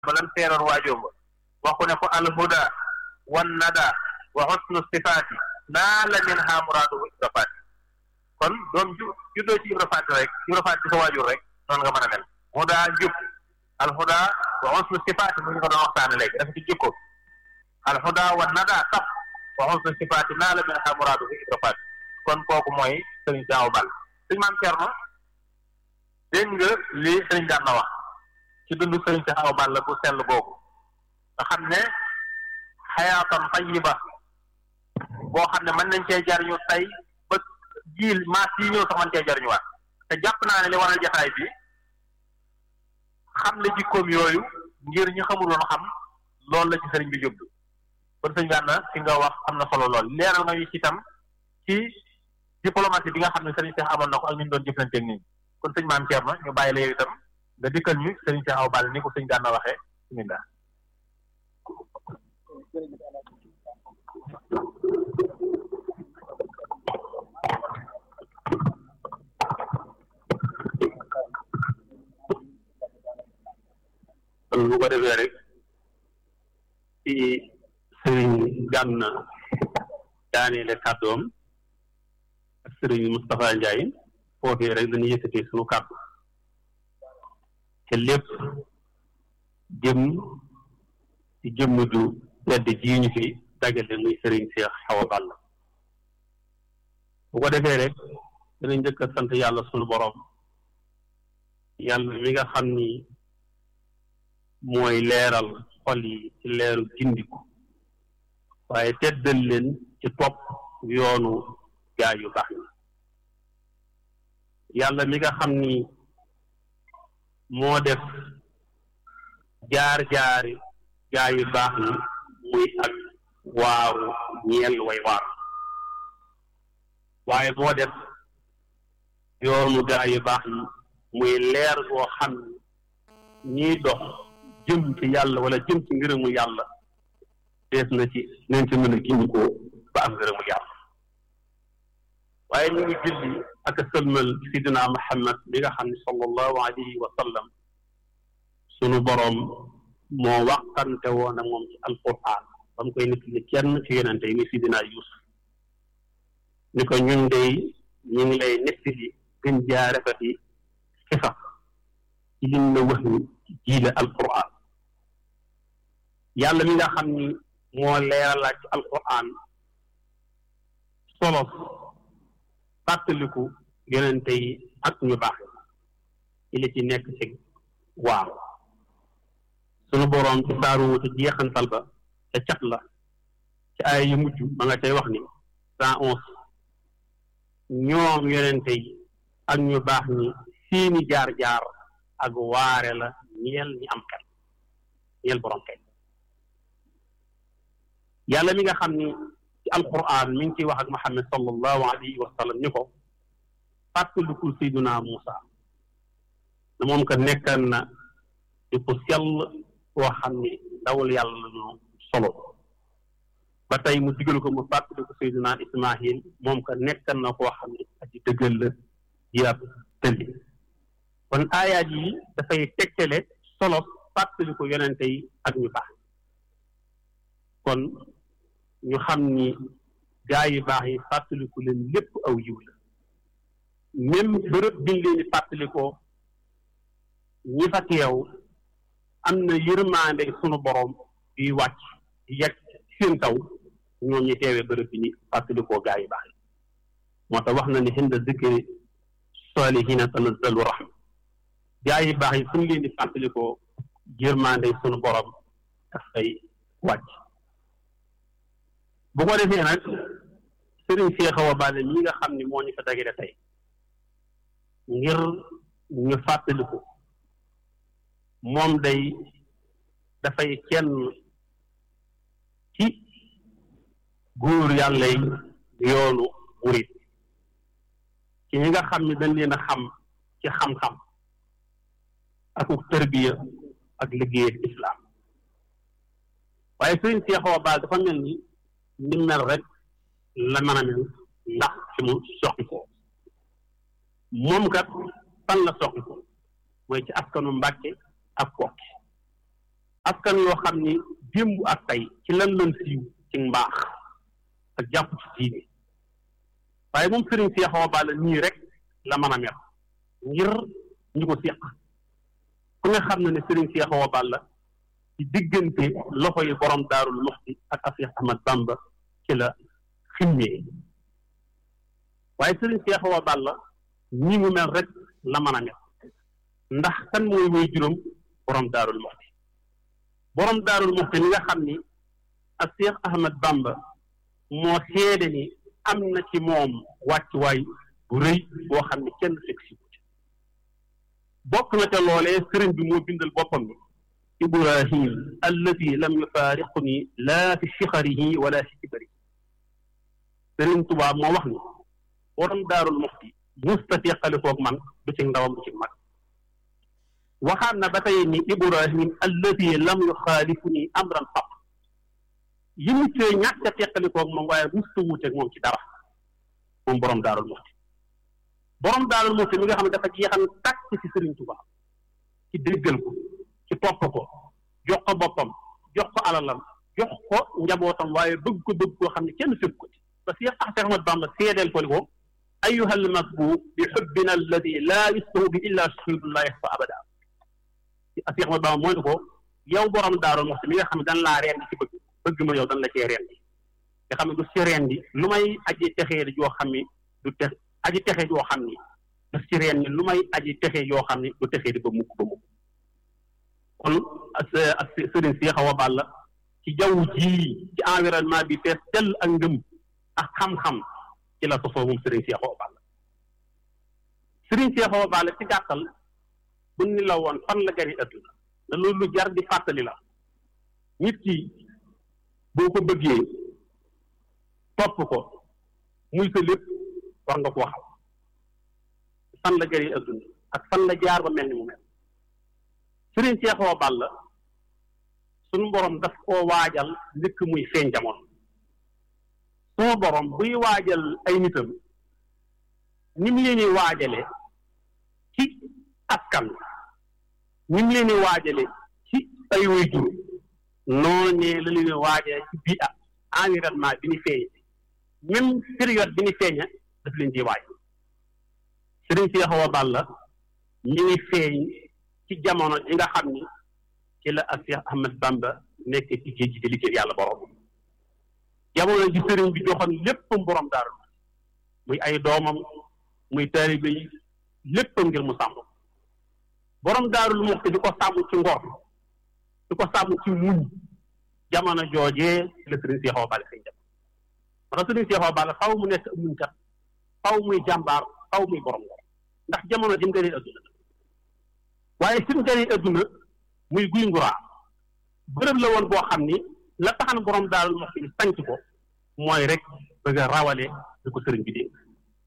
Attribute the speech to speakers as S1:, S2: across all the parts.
S1: ba lam teeroon waajoom ba waxu ne ko alhuda wan nada wa husnu sifaati naa la min ha muraadu ibra faati kon doom ju juddoo ci ibra faati rek ibra faati sa waajur rek noonu nga mën a mel huda jub alhuda wa husnu sifaati mu ñu ko doon waxtaane léegi dafa ci jikko alhuda wan nada tap wa husnu sifaati naa la min ha muraadu ibra faati kon kooku mooy sëriñ Saaw Bal sëñ maam Cerno dégg nga li sëriñ daan na wax ci dundu sëriñ Saaw Bal la bu sell boobu nga xam ne xayaatan tayiba boo xam ne mën nañ cee jariñu tey ba jiil maas yi ñëw sax mën cee jariñuwaat te jàpp naa ne li waral jataay bi xam ne jikkoom yooyu ngir ñi xamuloon xam loolu la ci sëriñ bi jublu kon sëñ Gana fi nga wax am na solo lool leeral nga ñu ci itam ci diplomatie bi nga xam ne sëriñ Cheikh amoon na ko ak ni ñu doon jëflanteeg nit ñi kon sëñ maam Thierno ñu bàyyi la yow itam nga dikkal ñu sëriñ Cheikh aw Bal ni ko sëñ Gana waxee bismillah
S2: kon bu ko defee rek ci sëriñ Gana daaneele kàddoom ak sëriñ Moustapha Ndiaye foofee rek dañuy yëkkatee suñu kàddu te lépp jëm ci jëmm ju tedd ji ñu fi dagale muy sëriñ Cheikh Awa Balla bu ko defee rek dana njëkk a sant yàlla sunu borom yàlla mi nga xam ni mooy leeral xol yi ci leeru gindiku waaye teddal leen ci topp yoonu gaa yu baax yi yàlla mi nga xam ni moo def jaar-jaari gaa yu baax yi muy ak waaru ñeel way waar waaye moo def yoonu gaa yu baax yi muy leer boo xam ni ñiy dox jëm ci yàlla wala jëm ci ngërëmu yàlla dees na ci nañ ci mën a gindi ko ba am ngërëmu yàlla waaye ñu ngi julli ak a sëlmal sidina Muhammad bi nga xam ne sallallahu alayhi wa sallam sunu boroom moo waxante woon ak moom ci alquran ba mu koy nit li kenn ci yonente yi muy sidina Yuusuf ni ko ñun dey ñu ngi lay nettali gën jaa rafeti xisa ci liñ la wax ni jiile alquran yàlla mi nga xam ni moo leeralaat ci alquran solos fàttaliku yonente yi ak ñu baax yi li ci nekk ci waaw sunu boroom ci saaru ci jeexantal ba ca cat la ci ay yu mujj ma nga cay wax ni cent onze ñoom yonente yi ak ñu baax ñi seeni jaar-jaar ak waare la ñeel ñi am xel ñeel boroom xel yàlla mi nga xam ni ci alquran mi ngi ciy wax ak Muhammad sallallahu alayhi wa sallam ni ko fàttalikul sayduna Muusa ne moom ko nekkan na di ko sell koo xam ni dawal yàlla la ñu solo ba tey mu digal ko mu fàttaliku sayduna Ismaahil moom ko nekkan na koo xam ni aji dëggal la jiab tëlli kon aayaat yi dafay tegtale solo fàttaliku yonente yi ak ñu baax kon ñu xam ni gaa yu baax yi fàttaliku leen lépp aw yiw la même bërëb biñ leen di fàttalikoo ñi fa teew am na yërmaande sunu borom yuy wàcc di yegg seen kaw ñoom ñi teewee bërëb bi ni fàttalikoo gaa yu baax yi moo tax wax na ni hinda zikri salihina tanazzalu rahma gaa yu baax yi fu ñu leen di fàttalikoo yërmaande sunu borom dafay wàcc bu ko defee nag sëriñ Cheikh Awa Balla mi nga xam ni moo ñu fa dagale tey ngir ñu fàttaliku moom day dafay kenn ci góor yàlla yi yoonu murit ci ñi nga xam ni dañ leen a xam ci xam-xam ak tërbiya ak liggéey islam waaye sëriñ Cheikh Awa Balla dafa mel ni ni mel rek la mën a mel ndax fi mu soqi ko moom kat fan la soqi ko mooy ci askanu Mbàkke ak Kokki askan yoo xam ni démb ak tey ci lan lan siiw ci mbaax ak jàpp ci diine waaye moom sëriñ Cheikh Awa Balla nii rek la mën a mel ngir ñi ko seq ku nga xam ne ne sëriñ Cheikh Awa Balla ci diggante loxo yi borom daarul muxti ak Cheikh Ahmad Bamba ci la ximmee waaye sëriñ Cheikh Awa Balla ñi mu mel rek la mën a mel ndax kan mooy woy juróom borom daarul muxti borom daarul muxti li nga xam ni ak Cheikh Ahmad Bamba moo seede ni am na ci moom wàccuwaay bu rëy boo xam ne kenn fekk si bokk na ca loolee sëriñ bi moo bindal boppam ni ibrahim alladi lam yufaariquni laa fi sixarihi wala fi kibari sëriñ Tuubaa moo wax ni borom daarul muxti musta teqalikoog man du ci ndawam du ci mag waxaat na ba tey ni ibrahim alladi lam yuxaalifuni amran qat yi mu cee ñàkk a teqalikoog moom waaye musta wuuteeg moom ci dara moom borom daarul muxti borom daarul muxti mi nga xam ne dafa jeexal tàkk ci sëriñ Tuubaa ci déggal ko ci topp ko jox ko boppam jox ko alalam jox ko njabootam waaye bëgg ko bëgg koo xam ne kenn fekk ko ci parce que Cheikh Ahmad Bamba seedeel ko ni ko ayuha almasbu bi xubbina alladi laa yustahu bi illa shahidun laa yaxfa abada Cheikh Ahmad Bamba mooy ni ko yow borom daarul muxti mi nga xam ne dan laa rendi ci bëgg bëgg ma yow dan la cee rendi nga xam ne du ci rendi lu may aji texee joo xam ni du te aji texe joo xam ni daf ci rendi lu may aji texe yoo xam ni du texee di ba mukk ba mukk kon ak sëriñ Cheikh Awa Balla ci jaww ji ci environnement bi fees tell ak ngëm ak xam-xam ci la sosoo moom sëriñ Cheikh Awa Balla sëriñ Cheikh Awa Balla ci gàttal bu ni la woon fan la gari ëdduna da loolu lu jar di fàttali la nit ki boo ko bëggee topp ko muy sa lépp war nga ko xam fan la gari ëdduna ak fan la jaar ba mel ni mu mel sëriñ Cheikh Awa Balla suñu borom daf koo waajal njëkk muy feeñ jamono sunu borom buy waajal ay nitam ni mu leen di waajale ci askan ni mu leen di waajale ci ay waajur noonee la leen di waajale ci bii ak environnement bi ñu feeñ même période bi ñu feeña daf leen di waaj sëriñ Cheikh Awa Balla ñu ngi feeñ ci jamono ji nga xam ni ci la ak Cheikh Ahmad Bamba nekk ci géej gi di liggéey yàlla borom jamono ji sëriñ bi joxoon léppam borom daaru muy ay doomam muy taalibe yi léppam ngir mu sàmm borom daarul muxti di ko sàmm ci ngor di ko sàmm ci muñ jamono joojee la sëriñ Cheikh Awa Balla xëy moo tax sëriñ Cheikh Awa Balla faw mu nekk muñkat faw muy jàmbaar faw muy borom ngor ndax jamono ji mu gënee adduna waaye fi mu gënee adduna muy guy nguraa bërëb la woon boo xam ni la taxan borom daarul muxti sanc ko mooy rek bëgg a rawale di ko sëriñ bi dénk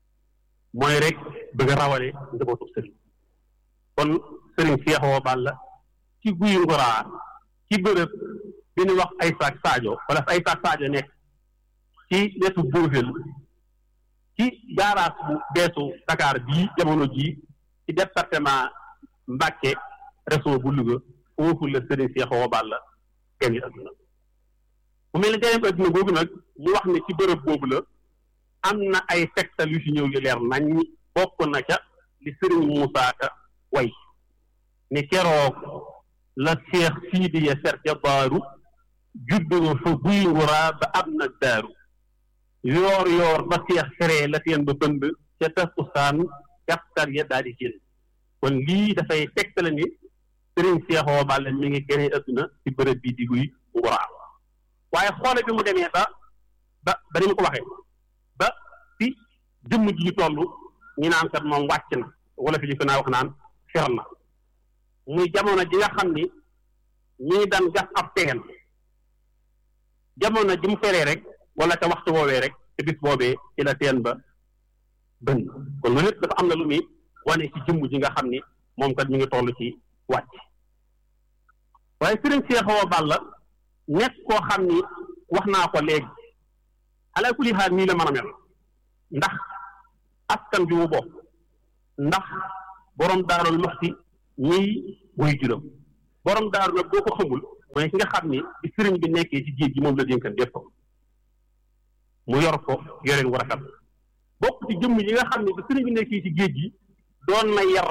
S2: mooy rek bëgg a rawale njabootu sëriñ kon sëriñ Cheikh Awa Balla ci guy nguraa ci bërëb bi ñu wax ay saak Sadio wala ay saak Sadio nekk ci wetu Boofel ci gaaraas bu beesu Dakar bii jamono jii ci département Mbàkke région bu Louga foofu la sëriñ Cheikh Awa Balla gane adduna bu mel ne ganeem adduna boobu nag ñu wax ne ci bërëb boobu la am na ay tegtal yu si ñëw yu leer nañ bokk na ca li sëriñ Moussa Ka way ne keroog la Cheikh Sidiya Serja Baaru juddu fa guy nguraa ba am na daaru yoor yoor ba Cheikh seree la teen ba bënd ca takkusaan kaftar ya daal di génn kon lii dafay tegtale ni sëriñ Cheikh Awa Balla mi ngi gënee adduna ci bërëb bii di guy nguraa waaye xoole bi mu demee ba ba ba ni mu ko waxee ba ci jëmm ji ñu toll ñu naan kat moom wàcc na wala fi ñu ko naa wax naan fer na muy jamono ji nga xam ni ñii daan gas ab teen jamono ji mu feree rek wala ca waxtu woowee rek te bis boobee ci la teen ba bënn kon loolu lépp dafa am na lu muy wane ci jëmm ji nga xam ni moom kat mi ngi toll ci wàcc waaye sëriñ Cheikh Awa Balla nekk koo xam ni wax naa ko léegi ala kulli xaal nii la mën a mel ndax askan bi mu bokk ndax borom daarul muxti ñiy woy juróom borom daaru nag boo ko xamul mooy ki nga xam ni bi sëriñ bi nekkee ci géej gi moom la dénkan lépp mu yor ko yoreen wu rafet bokk ci jëmm yi nga xam ne bi sëriñ bi nekkee ci géej gi doon na yar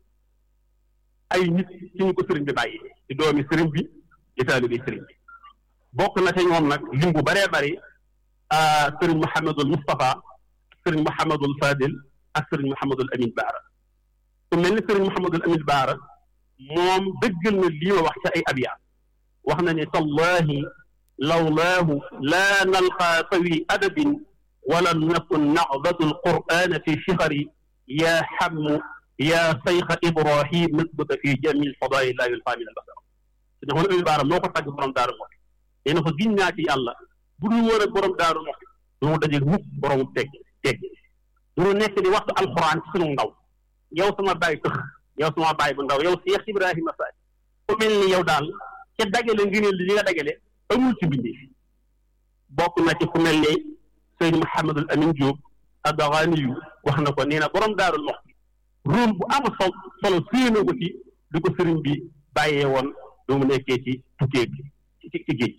S2: ay nit ci ñu ko sëriñ bi bàyyi ci doomi sëriñ bi di taalibe sëriñ bi bokk na ci ñoom nag lim bu bëree bëri sëriñ Mouhamadul Moustapha sëriñ Mouhamadul Fadil ak sëriñ Mouhamadul Amin Baara ku mel ni sëriñ Mouhamadul Amin Baara moom dëggal na lii ma wax ci ay abiyaat wax na ne tallahi lawlaahu laa nalqaa sawi adabin wala nakun nacdatu alqur'ana fi shihari yaa xammu yaa sayxa ibrahim nasbuka fi jami lfadail laa yulfaa min albasar su ne Amin Baara moo ko tàgg borom daaru moxti nee na ko giñ naa ci yàlla bu dul woon ak borom daaru moxti du mu dajeeg mukk borom teg teg du nekk di waxtu alquran ci sunu ndaw yow sama bàyyi tëx yow sama bàyyi bu ndaw yow Cheikh Ibrahima Faty ku mel ni yow daal ca dagale ngëneel li nga dagale amul ci bindee fi bokk na ci ku mel ni sëñ Mouhamadul Amin Diop Addaxaani yu wax na ko nee na borom daarul moxti rôle bu am sol solo suyee ko ci di ko sëriñ bi bàyyee woon du mu nekkee ci tukkee bi ci ci géej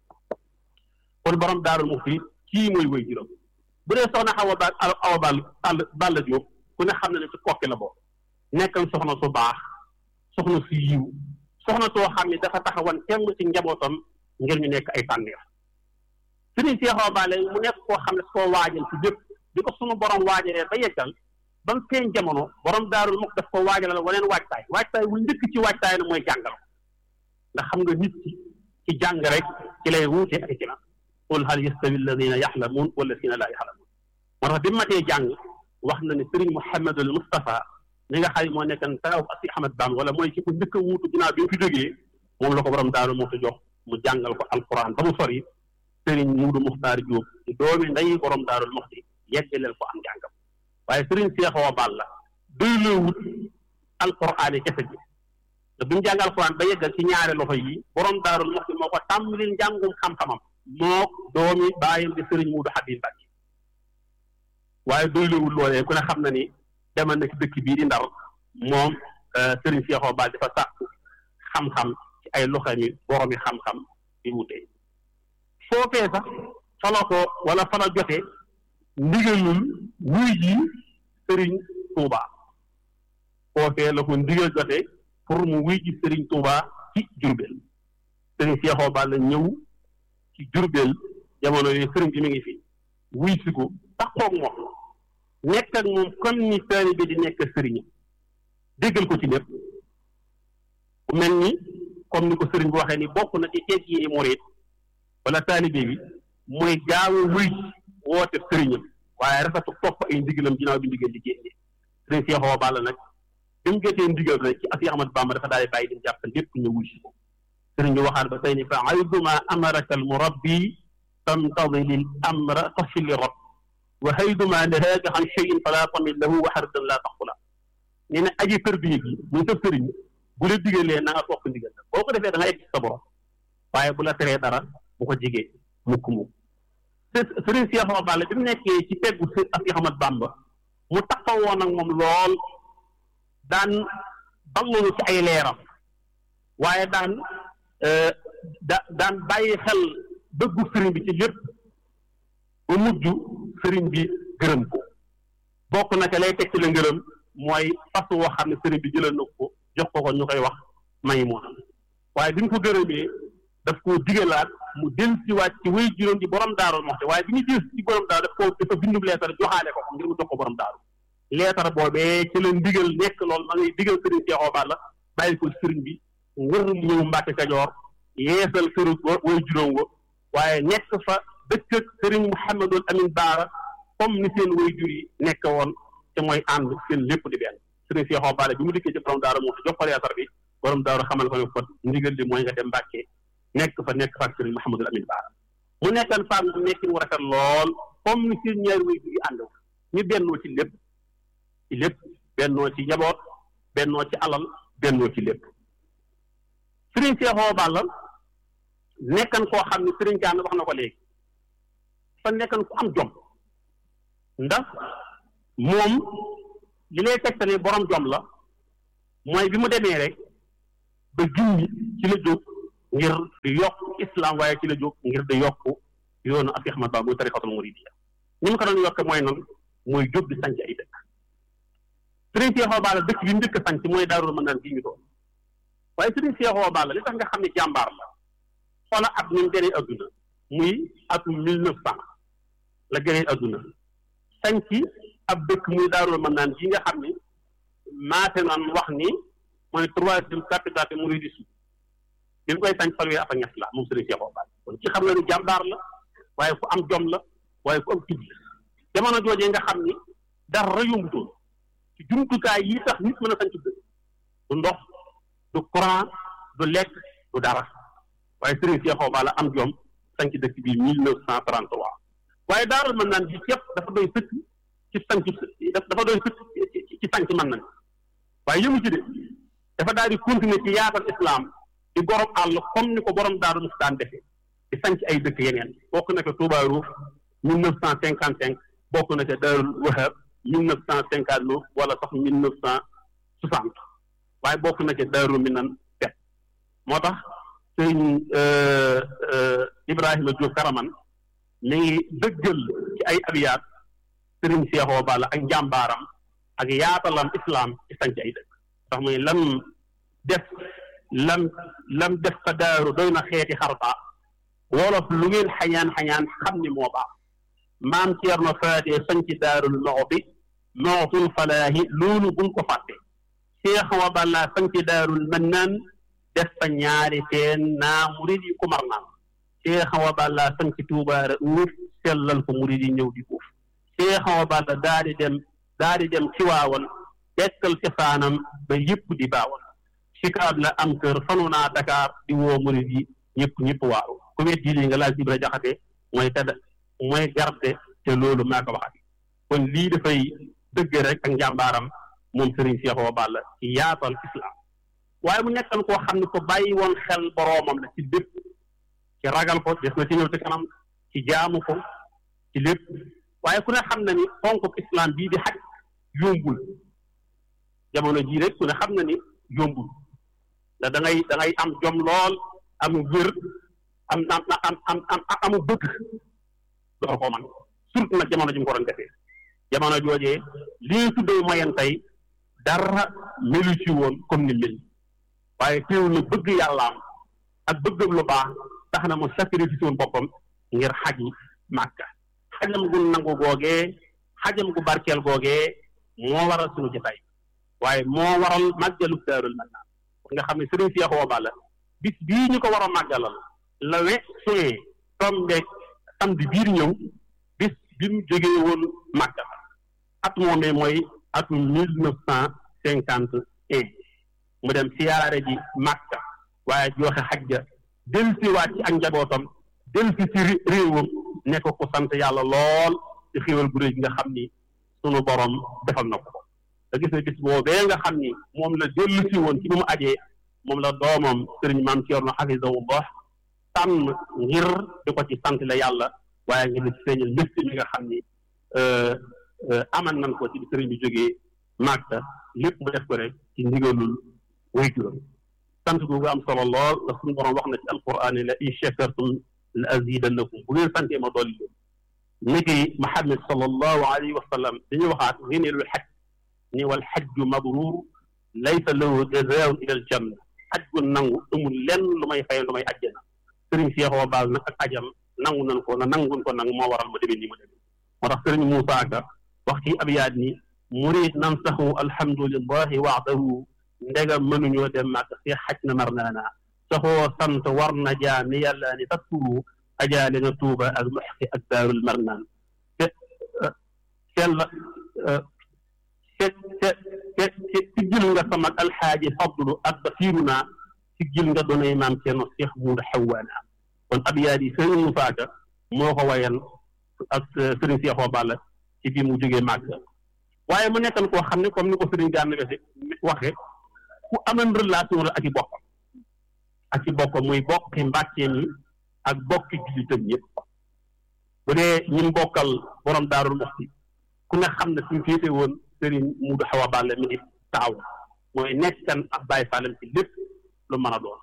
S2: kon borom daarul moxti kii mooy woy juróom bu dee soxna Awa Ba Awa Ball Balla Diop ku ne xam na ne ci kokki la bokk nekkal soxna su baax soxna su yiw soxna soo xam ne dafa taxawan temm ci njabootam ngir ñu nekk ay tànneef sëriñ Cheikh Awa Balla mu nekk koo xam ne soo waajal ci lépp di ko sunu borom waajalee ba yeggal ba mu feeñ jamono borom daarul mukk daf ko waajalal waneen waajtaay waajtaay wu njëkk ci waajtaay na mooy jàngal ndax xam nga nit ki ci jàng rek ci lay wuute ak ci na qul hal yastawi alladina yaxlamuun walladina laa yaxlamuun moo tax bi matee jàng wax na ne sëriñ Mouhamadul Moustapha mi nga xam ne moo nekkan taw asi Ahmad Bam wala mooy ci ko njëkk a wuutu ginnaaw bi mu fi jógee moom la ko borom daaru moo jox mu jàngal ko alquran ba mu sori sëriñ Muudu Muxtaar Jóob di doomi nday borom daarul moxti yeggaleel ko am jàngam waaye sëriñ Cheikh Awa Balla doy loo wut alquran yi kese bi te bi mu jàng alquran ba yeggal ci ñaari loxo yi borom daarul moxti moo ko tàmbalil njàngum xam-xamam moo doomi bàyyam di sëriñ Muudu Habib Mbàkke waaye doy loo wut loolee ku ne xam na ni demal na ci dëkk bii di ndar moom Serigne Cheikh Awa Balla dafa sàkku xam-xam ci ay loxo mi boromi xam-xam di wutee foofee sax fala ko wala fala jote ndigalul wuy ji Serigne Touba foofee la ko ndigal jote pour mu wuy ji Serigne Touba ci Jurbel Serigne Cheikh Awa Balla ñëw ci Jurbel jamono yooyu Serigne bi mi ngi fi wuy si ko taxoog moom nekk ak moom comme ni taalibe di nekk sëriñam déggal ko ci lépp ku mel ni comme ni ko sëriñ bi waxee ni bokk na ci teeg yi ni murit wala taalibe bi mooy gaawu wuy woote sëriñam waaye rafetu topp ay ndigalam ginnaaw bi ndigal di génne sëriñ Cheikh Awa Balla nag bi mu jotee ndigal rek ci Asiya Ahmad Bamba dafa daal di bàyyi dim jàpp lépp ñu wuy si ko sëriñ bi waxaat ba tey ni fa ayduma amaraka al murabbi tamtadili l amra tafili rab wa hayduma nahaaka an cheyin fala tamit lahu wa xaritan laa taxula nee na aji tërbiye gi muy sa sëriñ bu la digalee na nga topp ndigal la boo ko defee da nga egg sa borom waaye bu la teree dara bu ko jigee mukk mukk sëriñ Cheikh Awa Balla bi mu nekkee ci peggu si Cheikh Ahmad Bamba mu taxawoon ak moom lool daan balloolu ci ay leeram waaye daan da daan bàyyi xel dëggu sëriñ bi ci lépp ba mujj sëriñ bi gërëm ko bokk na ca lay teg ci la ngërëm mooy fas woo xam ne sëriñ bi jëlal na ko jox ko ko ñu koy wax may moona waaye bi ñu ko gërëmee daf koo digalaat mu del si waat ci wéy juróom di borom daaru moxte waaye bi ñu del ci borom daaru daf ko dafa bindub leetar joxaale ko ko ngir mu jox ko borom daaru leetar boobee ci la ndigal nekk loolu ma ngay digal sëriñ Cheikh Awa Balla bàyyi ko sëriñ bi ngir mu ñëw Mbàkke Kajoor yeesal këru wéy juróom wa waaye nekk fa dëkk ak sëriñ Mouhamadul Amin Baara comme ni seen way jur yi nekk woon te mooy ànd seen lépp di benn sëriñ Cheikh Awa Balla bi mu dikkee ci borom daaru moo jox ko leetar bi borom daaru xamal ko ne ko ndigal li mooy nga dem Mbàkke nekk fa nekk fa ak sëriñ Mouhamadul Amin Baara mu nekkan faam mu nekkin wu rafet lool comme ni seen ñaari way jur yi ànd ñu bennoo ci lépp ci lépp bennoo ci njaboot bennoo ci alal bennoo ci lépp sëriñ Cheikh Awa Balla nekkan koo xam ne sëriñ Gana wax na ko léegi fa nekkan ku am jom ndax moom li lay tegtale borom jom la mooy bi mu demee rek ba junni ci la jóg ngir di yokk islam waaye ci la jóg ngir di yokk yoonu Cheikh Ahmad Bamba muy tarixatul muridiyya ni mu ko doon yokke mooy noonu mooy jóg di sanc ay dëkk sëriñ Cheikh Awa Balla dëkk bi mu njëkk a sanc mooy Daarul Manaan fii ñu doon waaye sëriñ Cheikh Awa Balla li tax nga xam ne jàmbaar la xoola at ni mu gënee adduna muy atum mille neuf cent la gënee adduna sanc ab dëkk muy Daarul Manaan yi nga xam ni maate naan wax ni mooy troisième capitale mouridisme bi mu koy sañ fanweeri at ak ñett la moom sëriñ Cheikh Awa Balla kon ci xam nga ni jàmbaar la waaye fu am jom la waaye fu am tudd la jamono joojee nga xam ni dara yombutoon ci jumtukaay yi tax nit mën a sañ dëkk du ndox du courant du lekk du dara waaye sëriñ Cheikh Awa Balla am jom sañ dëkk bi mille neuf cent trente trois waaye daaral mën naan bi képp dafa doy sëkk ci sañ dafa doy sëkk ci sañ mën nañ waaye yëmu ci de dafa daal di continuer ci yaatal islam di borom àll comme ni ko borom daaru mus daan defee di sanc ay dëkk yeneen bokk na ko Touba Rouf mille neuf cent cinquante cinq bokk na ko Daarul Wahab mille neuf cent cinquante neuf wala sax mille neuf cent soixante waaye bokk na ko Daaru Minan bet moo tax sëñ Ibrahima Diop Karaman mi ngi dëggal ci ay abiyaat sëriñ Cheikh Awa Balla ak njàmbaaram ak yaatalam islam ci sanc ay dëkk tax muy lam def lam lam def fa daaru doy na xeeti xarta wolof lu ngeen xañaan xañaan xam ni moo baax maam Ceerno faatee sañ ci daarul moxti moxtul falaahi loolu buñ ko fàtte Cheikh Awa Balla sañ ci daarul mannaan def fa ñaari teen naa murid yi ku mar naan Cheikh Awa Balla sañ ci tuubaara uuf sellal ko murid yi ñëw di uuf Cheikh Awa Balla daa di dem daa di dem ci waawan dekkal cosaanam ba yëpp di baawan sikaab la am kër fanu naa Dakar di woo murid yi ñëpp ñëpp waaru ku wet ji lii nga laaj Ibra Jaxate mooy tedd mooy garde te loolu maa ko waxati kon lii dafay dëgg rek ak njàmbaaram moom Serigne Cheikh Awa Balla ci yaatal islam waaye mu nekkan koo xam ne ko bàyyi woon xel boroomam la ci lépp ci ragal ko des na ci ñëw ci kanam ci jaamu ko ci lépp waaye ku ne xam na ni fonk islam bii di xaj yombul jamono jii rek ku ne xam na ni yombul da da ngay da ngay am jom lool am wér am am am am am amu bëgg doo ko man surtout nag jamono ji mu ko doon defee jamono joojee li ñu tuddee moyen tey dara melu ci woon comme ni mel waaye teewul na bëgg yàllaam ak bëggam lu baax tax na mu sacrifice woon boppam ngir xaj màkka xajam gu nangu googee xajam gu barkeel googee moo waral suñu jotaay waaye moo waral màggalu daarul mannaan nga xam ne Serigne Cheikh Awa Balla bis bii ñu ko war a màggalal la we suwee tombeeg samedi biir ñëw bis bi mu jógee woon màggal at moomee mooy atum mille neuf cent cinquante et un mu dem siyaare ji màkka waaye joxe xajja del si waat ci ak njabootam del si ci réewam nekk ko sant yàlla lool ci xéwal bu réy nga xam ni sunu borom defal na ko da gis ne bis boobee nga xam ni moom la dellu si woon ci bi mu ajee moom la doomam sëriñ maam Ceerno xafisahullah tànn ngir di ko ci sant la yàlla waaye ngir di ci feeñal mbégte mi nga xam ni amal nañ ko ci sëriñ bi jógee Màkka lépp mu def ko rek ci ndigalul wayjuram sant googu am solo lool ndax suñu borom wax na ci alquran la in shakartum la azidannakum bu ngeen santee ma dolli leen niki Muhammad sallallahu alayhi wa sallam dañuy waxaat ngeeneelul xaj ni wal xajju mabruur laysa lahu jazaa'un ila al janna aj gu nangu amul lenn lu may fay lu may ajjana sëriñ Cheikh Awa Balla nag ak ajam nangu nañ ko na nangun ko nangu moo waral ma demee ni ma demee moo tax sëriñ Moussa Ka wax ci abyaat ni murid nan saxu alhamdulillahi waxdahu ndegam mënuñoo dem màkk si xaj na mar naana saxoo sant war na jaa mi yàlla ni taskuru ajaale na tuuba ak muxqi ak daarul marnaan te sell te te te te siggil nga sama alxaaji fadlu ak basiiru naa siggil nga doonay maam Ceerno Seex Muudu Xawaana kon abyaat yi sëriñ Musaa Ka moo ko wayan ak sëriñ Seex Awa Balla ci bi mu jógee màkk waaye mu nekkan koo xam ne comme ni ko sëriñ Gana Wese waxe ku amoon relation la ak i bokkam ak i bokkam muy bokki mbàcceen yi ak bokki jullitam yëpp bu dee ñun bokkal borom daarul muxti ku ne xam ne suñu féete woon sëriñ Muudu Awa Balla mi ngi taaw mooy nekkan ak Baay Faalam ci lépp lu mën a doon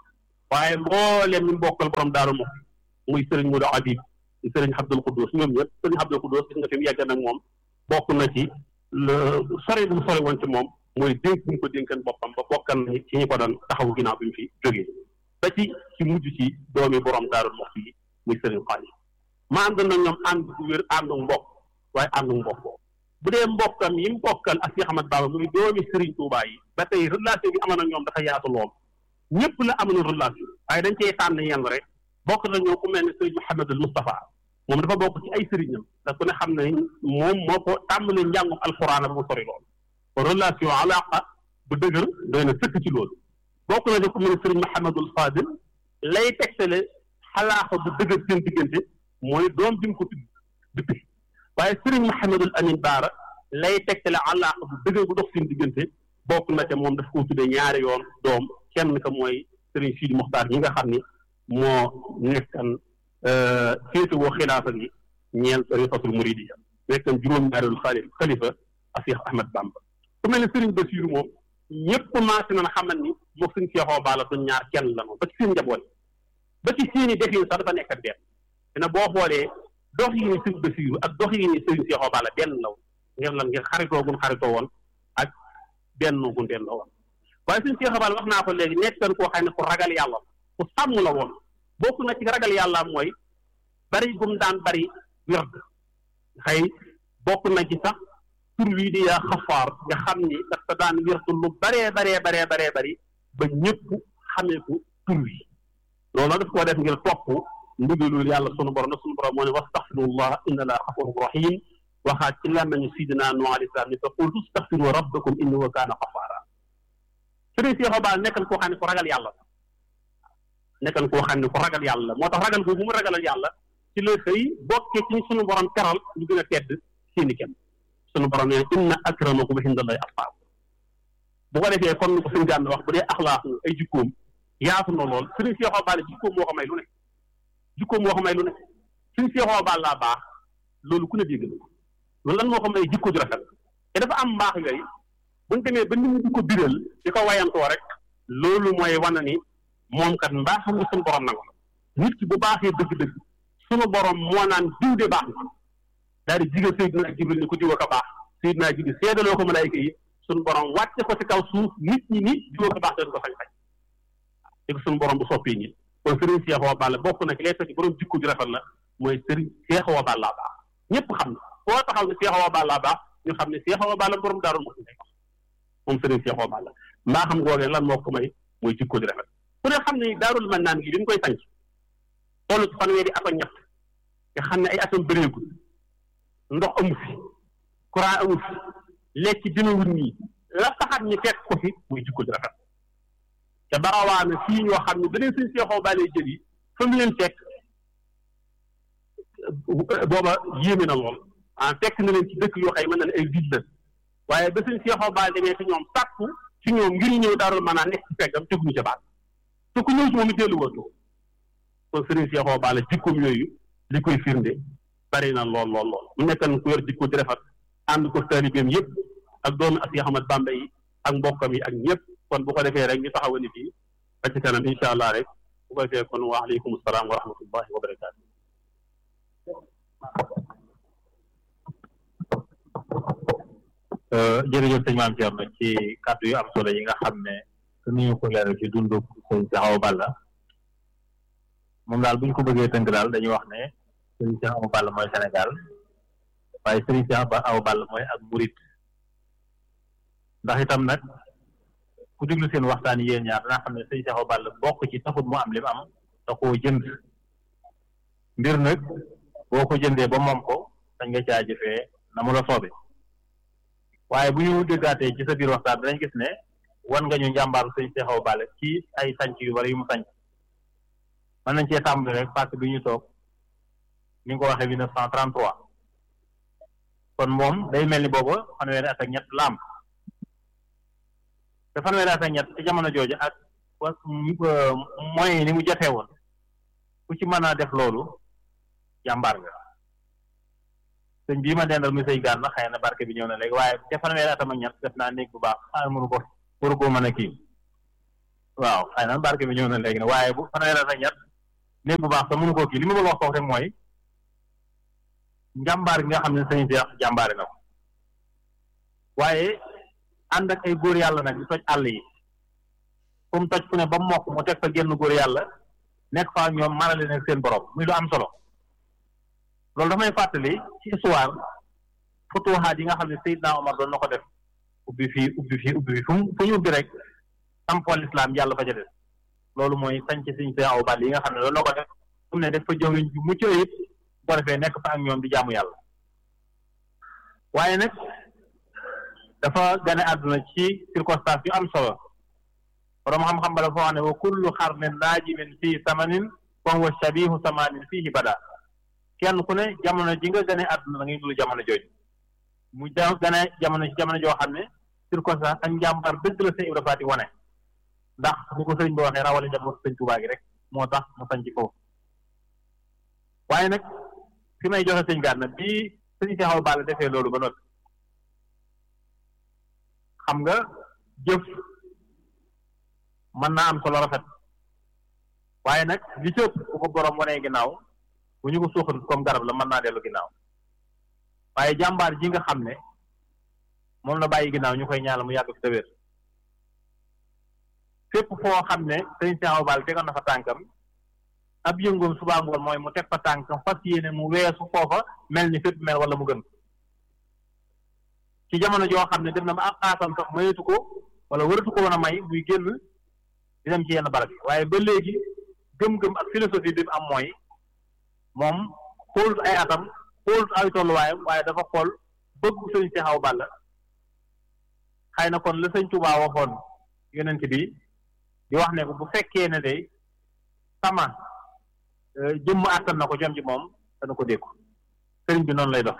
S2: waaye mbooleem ñu bokkal borom daaru moom muy sëriñ Modou Habib di sëriñ Abdul Quddus ñoom ñëpp sëriñ Abdul Quddus gis nga fi mu yegg nag moom bokk na ci le sori bu mu sori woon ci moom mooy dénk bu ñu ko dénkan boppam ba bokkal na ci ñi ko doon taxawu ginnaaw bi mu fi jógee ba ci ci mujj ci doomi borom daaru moom yi muy sëriñ Xaalis ma ànd na ñoom ànd bu wér àndu mbokk waaye àndu mbokk bu dee mbokkam yi mu bokkal ak Cheikh Ahmad Baba muy doomi Serigne Touba yi ba tey relation bi amoon ak ñoom dafa yaatu lool ñëpp la amoon relation waaye dañ cee tànn yenn rek bokk na ñoom ku mel ne Serigne Mouhamadul Moustapha moom dafa bokk ci ay sëriñam te ku ne xam ne moom moo ko tàmbali njàngum alxuraan bu sori lool relation alaqa bu dëgër doy na sëkk ci loolu bokk na di ku mel ne Serigne Mouhamadul Fadil lay tegtale xalaaxa bu dëgër seen diggante mooy doom bi mu ko tudd depuis waaye sëriñ Mouhamadul Amin Baara lay tegtale àllaaqa bu dëgër bu dox seen diggante bokk na te moom daf koo tuddee ñaari yoon doom kenn ka mooy sëriñ Sidi Moxtaar ñi nga xam ni moo nekkan féetewoo xilaafa gi ñeel tariqatul muridiya nekkan juróom-ñaareelu xaalif xalifa a Cheikh Ahmad Bamba ku mel ne sëriñ Basiru moom ñëpp commencé nañ xamal ni moom suñ seexoo baala duñ ñaar kenn la moom ba ci seen njaboot ba ci seeni defin sax dafa nekk benn dina boo xoolee dox yi ni sëriñ Basiru ak dox yi ni sëriñ Seexoo Balla benn law ngir lan ngir xaritoo gun xaritoo woon ak benn gun benn la woon waaye sëriñ Seexoo Balla wax naa ko léegi nekkan koo xam ne ku ragal yàlla ku sàmm la woon bokk na ci ragal yàlla mooy bari gum daan bari wird xëy bokk na ci sax tur wii di yaa xafaar nga xam ni dafa daan wirtu lu baree baree baree baree bari ba ñëpp xamee ko tur wi loolu nag daf koo def ngir topp ndigalul yàlla sunu borom nag sunu borom moo ne wastaxfirullah inna laa xafurun rahim waxaat ci làmmeñu sidina nu alayhi salaam ni fa qultu staxfiru rabbakum innahu kaana xafaara sëriñ Seexu Baal nekkan koo xam ne ku ragal yàlla nekkan koo xam ne ku ragal yàlla moo tax ragal googu mu ragalal yàlla ci la xëy bokkee ci sunu borom teral ñu gën a tedd seeni kenn sunu borom nee inna akramakum indallahi atqaakum bu ko defee comme ni ko suñu gànn wax bu dee axlaaq ay jikkoom yaatu na lool sëriñ Seexu Baal jikkoom moo ko may lu ne jikkoom moo ko may lu ne suñ seexoo baal laa baax loolu ku ne dégg na ko loolu lan moo ko may jikko ju rafet te dafa am mbaax yooyu buñ demee ba nit ñi di ko biral di ko wayantoo rek loolu mooy wane ni moom kat mbaaxam nga suñu borom nangu nit ki bu baaxee dëgg-dëgg suñu borom moo naan diw de baax na daal di jigal Seydina Jibril ni ko diw ko baax Seydina Jibril seedaloo ko malaayka yi suñu borom wàcce ko ci kaw suuf nit ñi ni diw ko baax te du ko sañ-sañ di ko suñu borom bu soppee nit kon sëriñ Seexoo Balla bokk na ci lay fekk borom jikko ju rafet la mooy sëriñ Seexoo Balla baax ñëpp xam na foo taxaw ne Seexoo Balla baax ñu xam ne Seexoo Balla borom daarul moo ngay wax moom sëriñ Seexoo Balla mbaa xam googee lan moo ko may mooy jikko ju rafet ku ne xam ne daarul mën naan gi bi mu koy sanc toll ci fanweeri at ak ñett nga xam ne ay atam bëreegul ndox amu fi courant amu fi lekk demewul nii la taxat ñu fekk ko fi muy jikko ju rafet te barawaana fii ñoo xam ne beneen suñ seexoo bàlee jël yi fa mu leen fekk booba yéeme na lool ah fekk na leen ci dëkk yoo xëy mën na ne ay ville la waaye ba suñ seexoo baal demee ci ñoom sàkku ci ñoom ngir ñëw daarul mën naa nekk ci feggam teguñu ca baat te ku ñëw ci moom it dellu wootu kon sëriñ seexoo baal jikkoom yooyu li koy firnde bari na lool lool lool mu nekkan ku yor jikko di rafet ànd ko taalibeem yëpp ak doomu Asiya Ahmad Bamba yi ak mbokkam yi ak ñëpp kon bu ko defee rek ñu taxawa ni fii ba ci kanam incha allah rek bu ko defee kon wa aleykum salaam wa rahmatullahi wa barakaatu
S3: jërëjëf sëñ Maam Thierno ci kàddu yu am solo yi nga xam ne ni ñu ko leeral ci dundu sëñ Cheikh Awa Balla moom daal bu ñu ko bëggee tënk daal dañuy wax ne sëñ Cheikh Awa Balla mooy Sénégal waaye sëñ Cheikh Awa Balla mooy ak murit ndax itam nag ku déglu seen waxtaan yéen ñaar danaa xam ne sëñ Cheikh Awa Balla bokk ci taxut mu am li mu am da koo jënd mbir nag boo ko jëndee ba moom ko dañ nga caa jëfee na mu la soobe waaye bu ñu déggaatee ci sa biir waxtaan danañ gis ne wan nga ñu njàmbaaru sëñ Cheikh Awa Balla ci ay sanc yu bari yu mu sanc mën nañ cee tàmbali rek parce que bi ñu toog ni nga ko waxee mille neuf cent trente-trois kon moom day mel ni booba fanweeri at ak ñett la am te fanweeri at ak ñett ci jamono jooju ak wa moyens yi ni mu jafee woon ku ci mën a def loolu jàmbaar nga sëñ bii ma dendal muy sëñ gaan na xëy na barke bi ñëw na léegi waaye ca fanweeri atam ak ñett def naa néeg bu baax xaar mënu ko waru koo mën a kii waaw xëy na barke bi ñëw na léegi nag waaye bu fanweeri at ak ñett néeg bu baax sax mënu koo kii li ma bëgg wax foofu rek mooy njàmbaar gi nga xam ne sëñ Seex jàmbaare na ko waaye ànd ak ay góor yàlla nag di toj àll yi fu mu toj fu ne ba mu mokk mu teg fa génn góor yàlla nekk fa ñoom marale nag seen borom muy lu am solo loolu damay fàttali ci histoire futuhaat yi nga xam ne Seydina Omar doon na ko def ubbi fii ubbi fii ubbi fii fu mu fu ñu ubbi rek sampol islam yàlla fa ca des loolu mooy sañc siñ see aw bal yi nga xam ne loolu na ko def fu mu ne def fa jëwriñ ju mucc ayib bu ko defee nekk fa ak ñoom di jaamu yàlla waaye nag dafa gane àdduna ci circonstance yu am solo borom xam-xam ba la foo xam ne wa kullu xarnin naajimin fii samanin wa huwa shabihu samanin fiihi bada kenn ku ne jamono ji nga gane àdduna da ngay dul jamono jooju mu ja gane jamono ci jamono joo xam ne circonstance ak njàmbar dëgg la sëñ Ibra Faati wane ndax ni ko sëriñ bi waxee rawale njaboot sëñ Tuubaa gi rek moo tax mu sañ ci foofu waaye nag fi may joxe sëñ Gana bii sëñ Seexaw Balla defee loolu ba noppi xam nga jëf mën naa am solo rafet waaye nag li ci ëpp bu ko borom wanee ginnaaw bu ñu ko suuxat comme garab la mën naa dellu ginnaaw waaye jàmbaar ji nga xam ne moom la bàyyi ginnaaw ñu koy ñaanal mu yàgg fi te wér fépp foo xam ne sëñ Seexaw Balla tegoon na fa tànkam ab yëngoom subaa ngoon mooy mu teg fa tànkam fas yéene mu weesu foofa mel ni fépp mel wala mu gën ci jamono joo xam ne dem na ma ab xaasam sax mayatu ko wala waratu ko woon a may muy génn di dem ci yenn barab yi waaye ba léegi gëm-gëm ak philosophie bi mu am mooy moom xoolut ay atam xoolut ay tolluwaayam waaye dafa xool bëgg sëñ Seexaw Balla xëy na kon la sëñ Tuubaa waxoon yonent bi di wax ne ko bu fekkee ne day sama jëmm àttan na ko jom ji moom dana ko dékku sëriñ bi noonu lay dox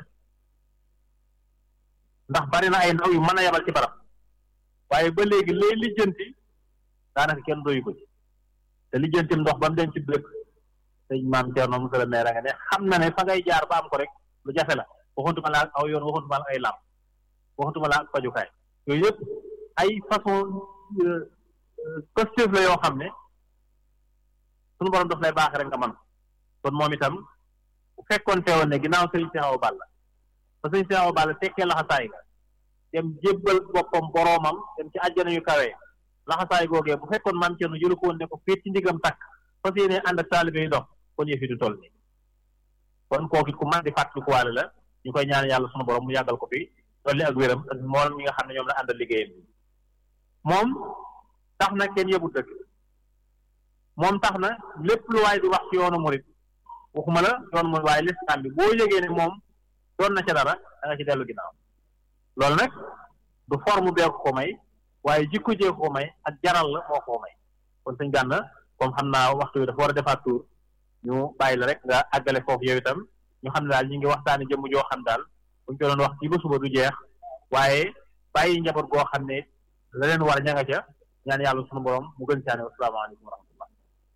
S3: ndax bari na ay ndaw yu mën a yabal ci barab waaye ba léegi lay lijjanti daanaka kenn doyu ko ci te lijjantim ndox ba mu dem ci dëkk sëñ maam Thierno monsieur le maire nga ne xam na ne fa ngay jaar ba am ko rek lu jafe la waxutuma la aw yoon waxutuma la ay làmp waxutuma la ak fajukaay yooyu yëpp ay façon positif la yoo xam ne suñu borom daf lay baax rek nga man kon moom itam bu fekkoon teewoon ne ginnaaw sëñ Seexaw Balla ba sëñ Seexaw Balla tekkee laxasaay nga dem jébbal boppam boroomam dem ci àjjana yu kawee laxasaay googee bu fekkoon maam Cerno jëlu ko woon ne ko féet ci ndigam takk fas yéene ànd ak taalibe yi dox kon yëf yi du toll nii kon kooku ku man di fàttalikuwaale la ñu koy ñaan yàlla sunu borom mu yàggal ko fi dolli ak wéram ak moom ñi nga xam ne ñoom la àndal liggéeyam moom tax na kenn yëbu dëgg moom tax na lépp lu waay di wax ci yoonu murit waxuma la yoonu murit waaye lislaam bi boo yëgee ne moom doon na ca dara da nga ci dellu ginnaaw loolu nag du forme bee ko ko may waaye jikko jee ko ko may ak jaral la moo ko may kon sëñ Gana comme xam naa waxtu bi dafa war a defaat tour ñu bàyyi la rek nga àggale foofu yow itam ñu xam ne daal ñu ngi waxtaani jëmm joo xam daal buñ ko doon wax ci ba suba du jeex waaye bàyyi njaboot goo xam ne la leen war ña nga ca ñaan yàlla sunu borom mu gën saane wasalaamaaleykum wa rahmatullah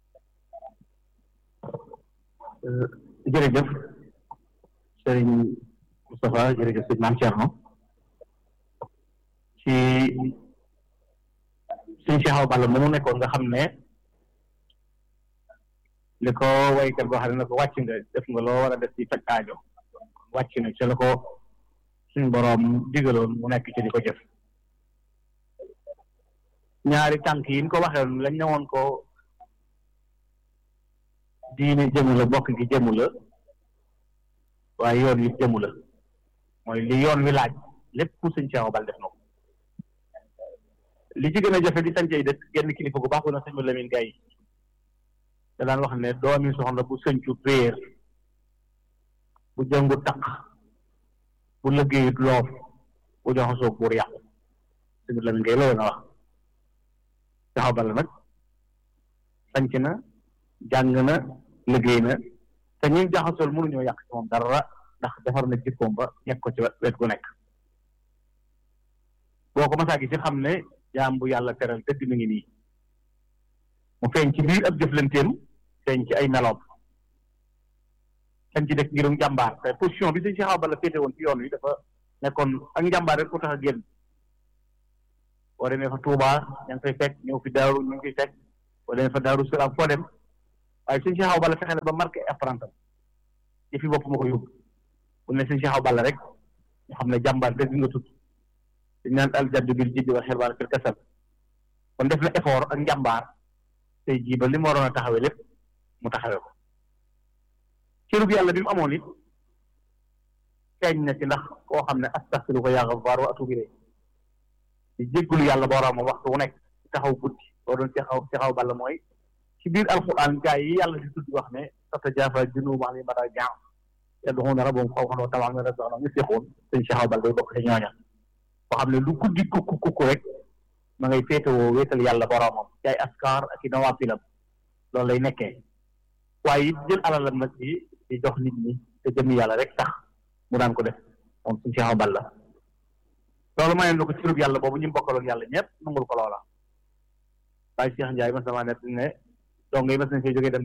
S2: jërëjëf sëriñ Moustapha jërëjëf sëriñ Maam Thierno ci sëñ Seexaw Balla moomu nekkoon nga xam ne li ko waykat boo xam ne na ko wàcc nga def nga loo war a def ci faj aajo wàcc na ci la ko suñ boroom digaloon mu nekk ci di ko jëf ñaari tànk yi ñu ko waxee lañ ne woon ko diine jëmu la bokk gi jëmu la waaye yoon wi jëmu la mooy li yoon wi laaj lépp ku sëñ Seexaw Balla def na ko li ci gën a jafe di sancey dëkk genn kilifa gu baax bu na sëñ Lamin Gay da daan wax ne doomi soxna bu sëncu réer bu jëngu taq bu liggéeyut loof bu joxasoo buur yàqu sëñ Lamin Gay loolu na wax Seexaw Balla nag sanc na jàng na liggéey na te ñi jaxasool mënuñoo yàq ci moom dara ndax defar na jikkoom ba nekk ko ci wet gu nekk boo ko masaa gis xam ne jaam bu yàlla teral dëgg mi ngi nii mu feeñ ci biir ab jëflanteem feeñ ci ay meloom feeñ ci dëkk ngirum jàmbaar te position bi sëñ Seexaw Balla féete woon ci yoon wi dafa nekkoon ak njàmbaar rek ko tax a génn
S3: boo demee fa Touba ña ngi fay fekk ñëw fi Daaru ñu ngi fiy fekk boo demee fa Daaru Salaam foo dem waaye sëñ Cheikh Awa Balla fexe na ba marqué apprenti ci fi bopp ma ko yóbbu bu ne sëñ Cheikh Awa Balla rek ñu xam ne jàmbaar dëgg nga tudd dañ naan al jaddu bil jiddi wal xirmaan fil kasal kon def na effort ak njàmbaar tey jii ba li mu waroon a taxawee lépp mu taxawee ko cërub yàlla bi mu amoon it feeñ na ci ndax koo xam ne astaghfiruka yaa ghaffar wa atuubu ilayh di jéggulu yàlla boroomam waxtu wu nekk taxaw guddi loo doon Cheikh Awa Cheikh Awa Balla mooy ci biir alquran gaa yi yàlla di tudd wax ne tatajaafaa junuubuhum anil madaaji' yad'uuna rabbahum xawfan wa tama'an wa razaqnahum yunfiquun sëñ Cheikh Awa Balla day bokk ci ñooña koo xam ne lu guddi kukku kukku rek ma ngay féetewoo wéetal yàlla boroomam ci ay askar ak i nawaafilam loolu lay nekkee waaye it jël alalam nag ci di jox nit ñi te jëmmi yàlla rek tax mu daan ko def moom suñu Cheikh Awa Balla loolu mayoon na ko ci yàlla boobu ñu bokkaloon yàlla ñëpp nangul ko loola waaye Cheikh Ndiaye mas sama net ne donc ngay mas nañ fee jógee dem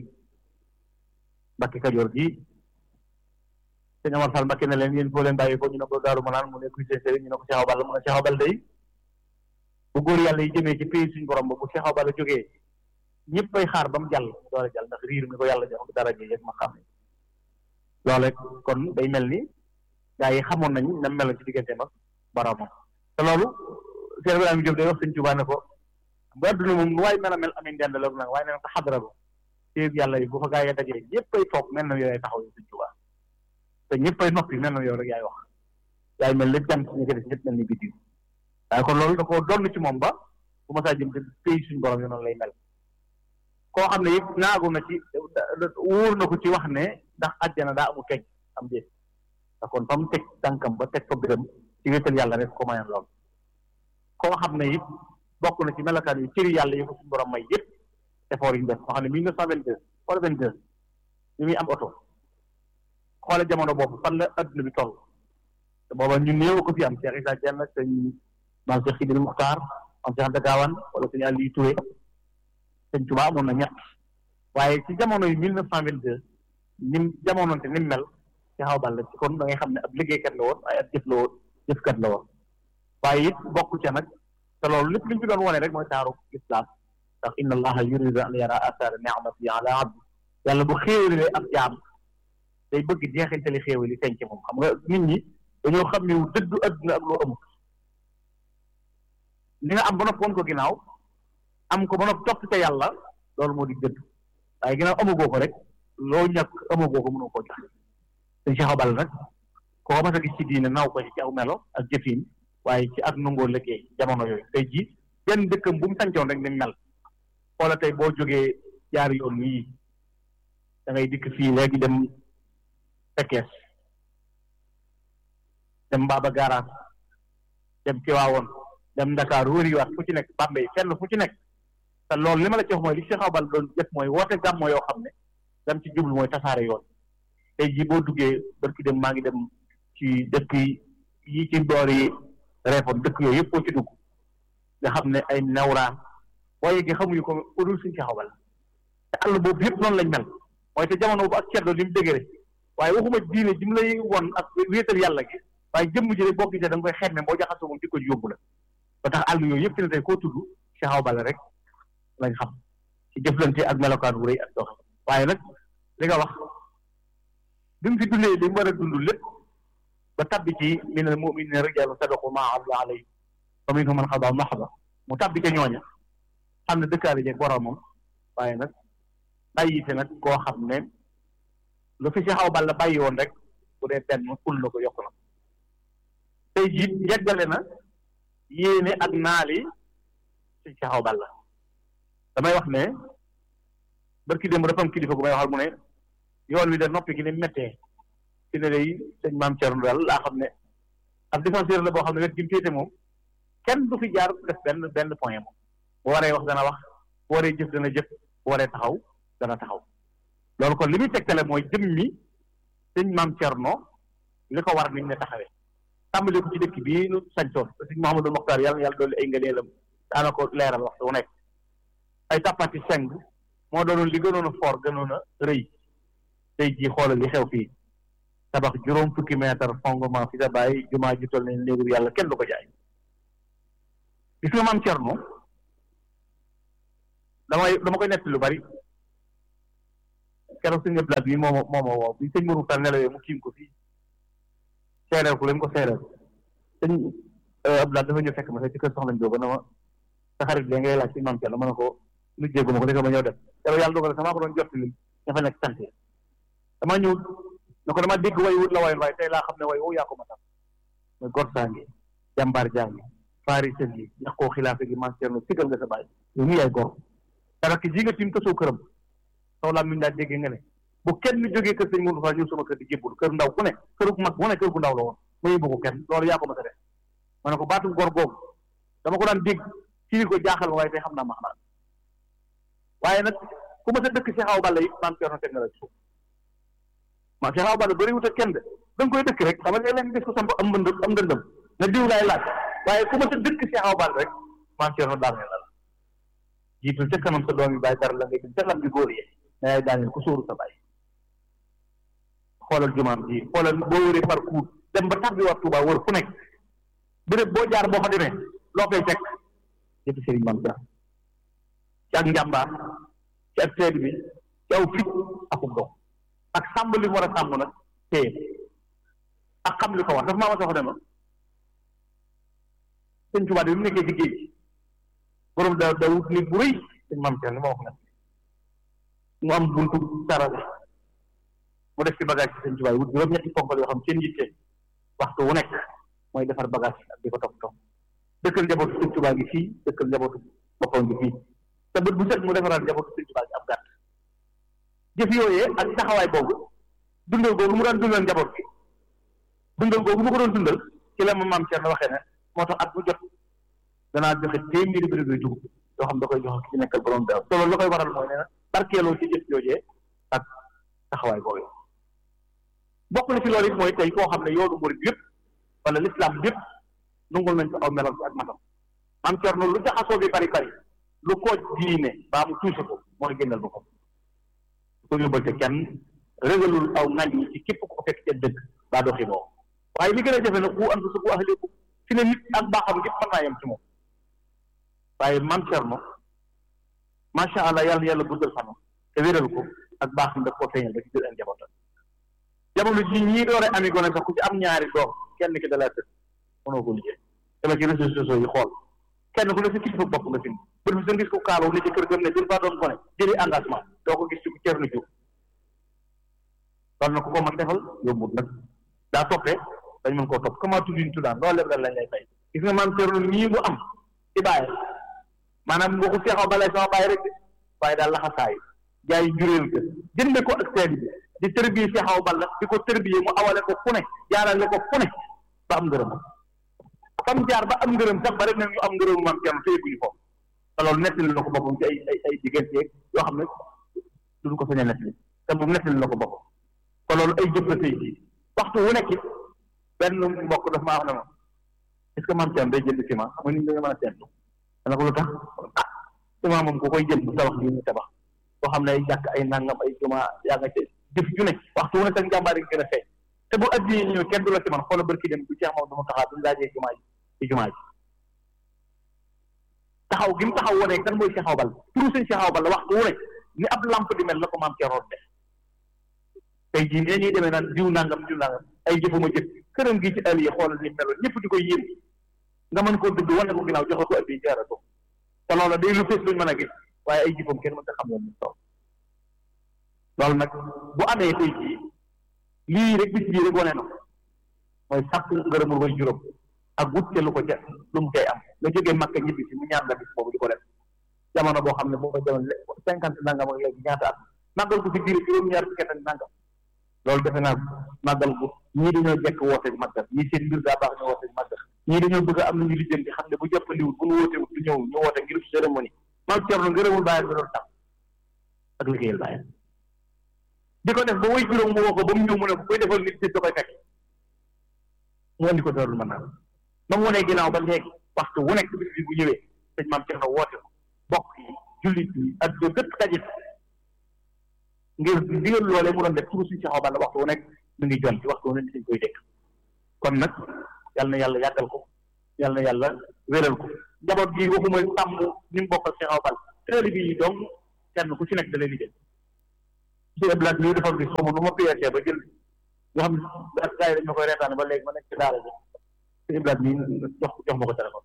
S3: Mbacke Kajoor gi sëñ Amar Fall Mbacke ne leen yéen foo leen bàyyi ko ñu ne ko Daaru Manaan mu ne kuy seen sëriñ ñu ne ko Cheikh Awa Balla mu ne Cheikh Awa Balla day bu góor yàlla yi jëmee ci pays suñu borom ba bu Cheikh Awa Balla jógee ñëpp bay xaar ba mu jàll mu door a jàll ndax riir mi ko yàlla jox dara ji yëg ma xam ne loole kon day mel ni gaa yi xamoon nañ na meloon ci digganteem ak boromam te loolu Cheikh Ibrahima Diop day wax sëñ Tuubaa ne ko ba adduna moom lu waay mel a mel amin dend la nag waaye nee na ko xadara ba téeg yàlla yi bu fa gaa yi dajee ñëpp ay toog mel na yooyu taxaw yi sëñ Tuubaa te ñëpp ay noppi mel na yow rek yaay wax yaay mel ni jant ñu ko def ñëpp mel ni biddiw waaye kon loolu da koo donn ci moom ba bu ma saa jëm te pays suñu borom yi noonu lay mel koo xam ne yëpp naagu na ci wóor na ko ci wax ne ndax àjjana daa amul teg am déet da kon fa mu teg tànkam ba teg fa biram ci wéetal yàlla rek ko mayoon lool koo xam ne it bokk na ci melokaan yi cëri yàlla yi ko suñu borom may yëpp effort yi ñu def koo xam ne mille neuf cent vingt deux wala vingt deux ñu muy am oto xoole jamono boobu fan la adduna bi toll te booba ñu néew ko fi am Cheikh Issa Dieng sëñ maam Cheikh Sidil Muxtaar maam Cheikh Anta Gaawaan wala sëñ Aliou Touré sëñ Tuubaa amoon na ñett waaye ci jamono yi mille neuf cent vingt deux nim jamonoonte ni mu mel Cheikh Awa Balla ci kon da ngay xam ne ab liggéeykat la woon waaye ab jëf la woon jëfkat la woon waaye it bokk ca nag te loolu lépp li ñu fi doon wone rek mooy taaru islam ndax inna allaha yuridu an yara athara ni'mati ala abdi yàlla bu xéewalee ab jaam day bëgg jeexintali xéewal yi feeñ ci moom xam nga nit ñi dañoo xam ne dëddu adduna ak loo amul li nga am ba nopp woon ko ginnaaw am ko ba nopp topp ca yàlla loolu moo di dëdd waaye ginnaaw amagoo ko rek loo ñàkk amagoo ko mënoo koo jox sëñ Cheikh Awa Balla nag koo mas a gis ci diine naw ko ci aw melo ak jëfin waaye ci ak nangoo liggéey jamono yooyu tey jii benn dëkkam bu mu sancoon rek ni mel xoola tey boo jógee jaar yoon yii da ngay dikk fii léegi dem Pekes dem Mbaba Garage dem Tiwaawoon dem Ndakaaru wëriwaat fu ci nekk Bambey fenn fu ci nekk te loolu li ma la ci wax mooy li Cheikh Awa Balla doon def mooy woote gàmmo yoo xam ne dam ci jublu mooy tasaare yoon tey jii boo duggee barki dem maa ngi dem ci dëkk yi ci boor yi Réfone dëkk yooyu yëpp boo ci dugg nga xam ne ay nawraan boo yeggee xamuñu ko udul suñu Cheikh Awa Balla te àll boobu yëpp noonu lañ mel mooy te jamono bu ak ceddo li mu dëgëre waaye waxuma diine ji mu lay won ak wéetal yàlla gi waaye jëmm ji rek boo gisee da nga koy xemme boo jaxasoo moom di ko yóbbu la ba tax àll yooyu yëpp fi ne tey koo tudd Cheikh Awa Balla rek lañ xam ci jëflante ak melokaan wu rëy ak dox waaye nag li nga wax bi mu fi dundee li mu war a dund lépp ba tabbi ci min al mu'minina rijaalun sadaqu maa ahadu alayhi wa minhum man qadaa nahbahu mu tabbi ca ñooña xam ne dëkkaale jeeg boromam waaye nag bàyyi fi nag koo xam ne lu fi Cheikh Awa Balla bàyyi woon rek bu dee benn ful na ko yokk na tey jii yeggale na yéene ak naali ci Cheikh Awa Balla damay wax ne barki démb dafa am kilifa gu may waxal mu ne yoon wi de noppi gi ni méttee fi ne day sëñ maam Thierno daal laa xam ne ab défenseur la boo xam ne wet gi mu féete moom kenn du fi jaar def benn benn point moom bu waree wax dana wax bu waree jëf dana jëf bu waree taxaw dana taxaw loolu kon li muy tegtale mooy jëm mi sëñ maam Thierno li ko war niñ ne taxawee tàmbali ko ci dëkk bii nu sañtoon te sëñ Mouhamadou Mokhtar yàlla yàlla dolli ay ngëneelam daana ko leeral waxtu wu nekk ay tàppati seng moo doonoon li gënoon a fort gënoon a rëy tey jii xoolal li xew fii tabax juróom fukki mètre fondement fi da bàyyi jumaa ji toll ne néegu yàlla kenn du ko jaay gis nga maam Cerno damay dama koy netti lu bari keroog sëñ Abdoulaye bi moo ma moo ma woo bi sëñ Mourou Tall nelawee mu kiim ko fii seereel ko lañ ko seereel sëñ Abdoulaye dafa ñëw fekk ma sax ci kër soxna Njóoba na ma sa xarit bi ngay laaj ci maam Cerno ma ne ko lu jéggu ma ko dëgg ma ñëw def keroog yàlla dogal sama ko doon jot li ña fa nekk sant dama ñëw ne ko dama dégg way wut la wayoon waaye tey laa xam ne way woo yaa ko ma tax mooy gor saa ngi jàmbaar jaa ngi faari sën gi ñax koo xilaafe gi maam Cerno sigal nga sa bàyyi yow mi yaay gor dara ki ji nga tim tasoo këram saw laa min daa déggee nga ne bu kenn jógee kër sëñ Mourou Fall ñëw sama kër di jébbul kër ndaw ku ne kër gu mag bu ne kër gu ndaw la woon ma yóbbu ko kenn loolu yaa ko ma sa def ma ne ko baatu gor googu dama ko daan dégg ci ko jaaxal ma waaye tey xam naa max naa waaye nag ku ma sa dëkk Cheikh Awa Balla yi maam Cerno teg nga la suuf maam Cheikh Awa Balla bëri wut ak kenn de da nga koy dëkk rek xam nga léeg-léeg gis ko samp am mbënd am ndëndëm na diw laay laaj waaye ku ma sa dëkk Cheikh Awa Balla rek maam Cerno daal ne la la jiitul ca kanam sa doom yi bàyyi dara la ngay jëm ca lam bi góor yi na yaay daaneel ku sóoru sa bàyyi xoolal jumaam ji xoolal boo wëree parcours dem ba tàbbi war Tuuba wër fu nekk béréb boo jaar boo fa demee loo koy fekk yëpp sëriñ Maam Cerno ci ak njàmbaar ci ak seed bi ci aw fit akub dox ak sàmm li mu war a sàmm nag téye ak xam li ko war dafa maa ma soxla ne ma sëñ Tuubaa bi mu nekkee ci géej gi borom da da wut nit bu rëy sëñ Maam Cerno ma wax na mu am buntu tarale mu def ci bagage ci sëñ Tuubaa yi wut juróom-ñetti ponkal yoo xam seen yitte waxtu wu nekk mooy defar bagage ak di ko topp topp dëkkal njabootu sëñ Tuubaa gi fii dëkkal njabootu boppam gi fii te bët bu set mu defaraat njabootu sëñ Tuubaa gi ab gàtt jëf yooyee ak taxawaay boobu dundal googu mu daan dundal njaboot gi dundal googu mu ko doon dundal ci la ma maam Cerno waxee ne moo tax at bu jot danaa joxe téeméeri bëri doy dugub yoo xam da koy joxe ki ci nekkal borom daaw te loolu la koy waral mooy nee na barkeeloo ci jëf joojee ak taxawaay boobu bokk na ci loolu it mooy tey koo xam ne yoonu murid yëpp wala l'islam yëpp nungul nañ ko aw melam ci ak matam maam Cerno lu jaxasoo bi bari bari lu ko diine baa mu tuuse ko mooy génnal boppam ko yóbbal te kenn régalul aw ŋañ yi ci képp ko fekk ca dëgg baa doxi boo waaye li gën a jafe nag ku andu sa ku ahliku fi ne nit ak baaxam ngir mën naa yem ci moom waaye maam Cerno macha allah yàlla yàlla guddal fanam te wéral ko ak baaxam daf koo feeñal ba ci biir ak njabootam jamono ji ñii doore ami gone sax ku ci am ñaari doom kenn ki da laa tëdd mënoo ko liggéey dama ci réseaux sociaux yi xool kenn ku ne sa kilifa bopp nga fi bët bi sa gis ko kaaloo ne ci kër gëm ne jël faa doon gone jëli engagement doo ko gis ci ku Cerno Jóob loolu na ko ko mën defal yombut nag daa toppee dañ mën koo topp comment tuddiñ tuddaan loolu lépp dañ lañ lay fay gis nga maam Cerno nii mu am ci bàyyi maanaam nga ko seexaw balay sama bàyyi rek waaye daal laxasaayu jaay juréel ka jënde ko ak seen bi di tërbiye seexaw balla di ko tërbiye mu awale ko fu ne jaarale ko fu ne ba am ngërëm fam jaar ba am ngërëm sax ba rek nag ñu am ngërëm maam Cerno te yëguñu ko te loolu nettali na ko boppam ci ay ay ay diggante yoo xam ne duñ ko sañ a nettali te moom nettali na ko boppam te loolu ay jëf la tey jii waxtu wu nekk benn mbokk daf maa wax ne ma est ce que maam Cerno day jënd ciment xam nga nit ñi dañu mën a seetlu dana ko lu tax ah ciment moom ku koy jënd bu tabax lii ñu tabax boo xam ne ay jàkk ay nangam ay juma yaa nga ci jëf ju ne waxtu wu ne sax njàmbaar yi gën a feeñ te bu addi ñëw kenn du la ci man xoola barki dem bu Cheikh Mamadou dama taxaw duñu laajee jumaa ji ci jumaa ji taxaw gi mu taxaw wone kan mooy Cheikh Awa Balla turu sëñ Cheikh Awa Balla waxtu wu ne ni ab lamp di mel la ko maam Cerno def tey jii nee ñuy demee naan diw nangam diw nangam ay jëfuma jëf këram gi ci àll yi xoolal ni meloon ñëpp di koy yéem nga mën koo dugg wane ko ginnaaw joxe ko addi jaara ko te loola day lu fees luñ mën a gis waaye ay jëfam kenn mën ta xam ne taw loolu nag bu amee tey jii lii rek bis bii rek wane na mooy sàkk ngërëmul way juróom ak wut ca lu ko ca lu mu koy am nga jógee Makka ñibbi si mu ñaan la bis boobu di ko def jamono boo xam ne boo ko jamono cinquante nangam ak léegi ñaata at màggal ko fi diir juróom-ñaar fukki at ak nangam loolu defe naa màggal ko ñii dañoo jekk woote màggal ñii seen mbir daa baax ñu woote màggal ñii dañoo bëgg am nañu lijjanti xam ne bu jëppandiwul bu ñu woote du ñëw ñu woote ngir cérémonie maam Cerno ngërëmul bàyyam bi doon tax ak liggéeyal bàyyam di ko def ba way juróom mu woo ko ba mu ñëw mu ne ko koy defal nit da koy fekk mu andi ko darul mën naa ba mu wonee ginnaaw ba léegi waxtu wu nekk bis bi bu ñëwee sëñ maam Cerno woote ko bokk yi jullit yi ak do dëpp tajit ngir digal loolee mu doon def turu suñu Cheikh Awa Balla waxtu wu nekk mu ngi jon ci waxtu wu nekk dañ koy dégg kon nag yal na yàlla yàggal ko yal na yàlla wéral ko njaboot gi waxuma sàmm ni mu bokkal Cheikh Awa Balla tëli bi donc kenn ku ci nekk da lay liggéey si eblaat mii dafa gis xawma nu ma PRC ba jël nga xam ne gars yi dañ ma koy reetaane ba léegi ma nekk ci daara ji si eblaat mii jox jox ma ko téléphone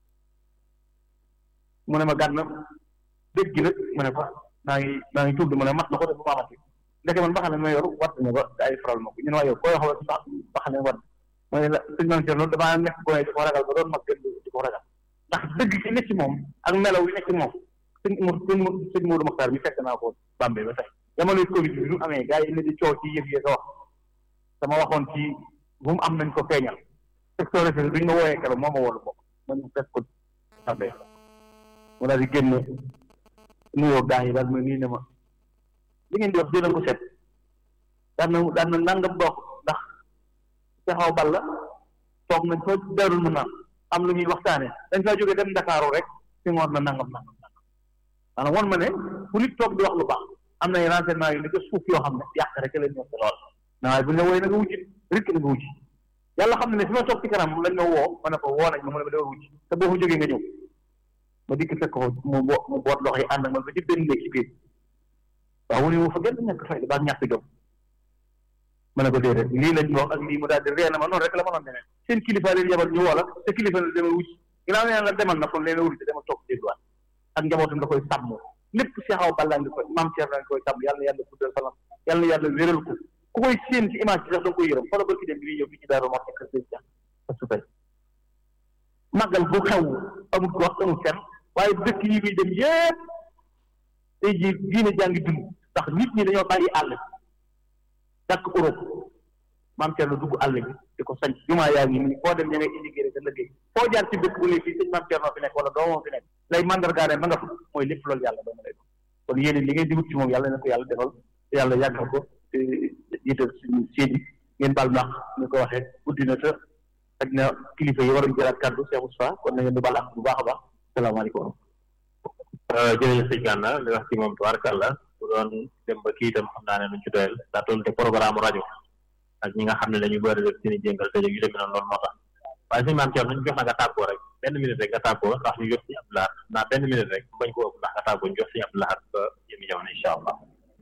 S3: mu ne ma gànna dégg gi nag mu ne ko maa ngi maa ngi tudd mu ne mat na ko def bu maamati ndeke man baxane ma yor watt na ba gaa yi faral ma ko ñun waa yow koy xawal sax baxane watt mu ne la sëñ man Cerno damaa nekk gone di ko ragal ba doon mag gën di ko ragal ndax dëgg gi nekk ci moom ak melaw yi nekk ci moom sëñ Mor sëñ sëñ Modou Mokhtar mi fekk naa ko Bambey ba tey jamonoy Covid bi mu amee gars yi ne di coow ci yëf yi ko wax sama waxoon ci bu mu am nañ ko feeñal secteur bi duñ ma wooyee keroog moo ma woolu bokk man ñu fekk ko Bambey mu daal di génne nuyoo gars yi daal ma nii ne ma li ngeen di wax jëlee ko set daan na daan na nangam dox ndax Cheikh Awa Balla toog nañ fa darul mu naan am lu ñuy waxtaane dañ faa jógee dem Ndakaaru rek si ngoor na nangam nangam nangam maanaam won ma ne fu nit toog di wax lu baax am na ay renseignement yu nekk suuf yoo xam ne yàq rek leen ñor lool na waaye bu ñu la wooyee na nga wujji rek na nga wujji yàlla xam ne ne fi ma toog ci kanam lañ ma woo ma ne ko woo nañ ma mu ne ma dama wujji te boo fa jógee nga ñëw ma dikk fekk ko mu bo mu boot loxo yi ànd ak man ba ci benn néeg ci biir waaw mu ne mu fa gën ñàkk fay ba ñàkk jom ma ne ko déedéet lii lañ wax ak lii mu daal di ree na ma noonu rek la ma noon demee seen kilifa leen yabal ñu woo la te kilifa la demal wucc ginnaaw nee la demal na kon leen wucc dama toog dégluwaat ak njabootam da koy sàmm lépp Cheikh Awa Balla ngi koy maam Cheikh ngi koy sàmm yàlla na yàlla guddal fanam yàlla na yàlla wéral ko ku koy séen ci image bi sax da nga koy yërëm xoolal ba ki dem bi ñëw fii ci Daaru Muxti kër Sëñ Cheikh a supay màggal bu xew amul gox amul fenn waaye dëkk yi muy dem yépp tey jii diine jàngi dund ndax nit ñi dañoo bàyyi àll bi dàkk Europe maam Thierno dugg àll bi di ko sañ jumaa yaa ngi nii foo dem ña ngay indi rek liggéey foo jaar ci dëkk bu ne fii sëñ maam Thierno fi nekk wala doomam fi nekk lay mandargaa ne ma nga fa mooy lépp loolu yàlla dooma lay doon kon yéen li ngeen di wut ci moom yàlla na ko yàlla defal te yàlla yàggal ko te jiital suñu séedi ngeen baal maax ñu ko waxee guddi na te ak na kilifa yi waroon jëlaat kàddu Cheikh Moustapha kon na ngeen di baal ak bu baax a baax salaamaaleykum
S2: jërëjëf sëñ Gana li wax ci moom tubaarkàlla bu doon dem ba kii itam xam naa ne nuñ ci doyal daa toll te programme rajo ak ñi nga xam ne dañu bëri def seen i jéngal te yu demee noonu loolu moo tax waaye suñu maam Thierno ñu jox na nga tàggoo rek benn minute rek nga tàggoo ndax ñu jox si Abdou Lahad naa benn minute rek bañ ko ëpp ndax nga tàggoo ñu jox si Abdou Lahad ba jëmi jamono incha allah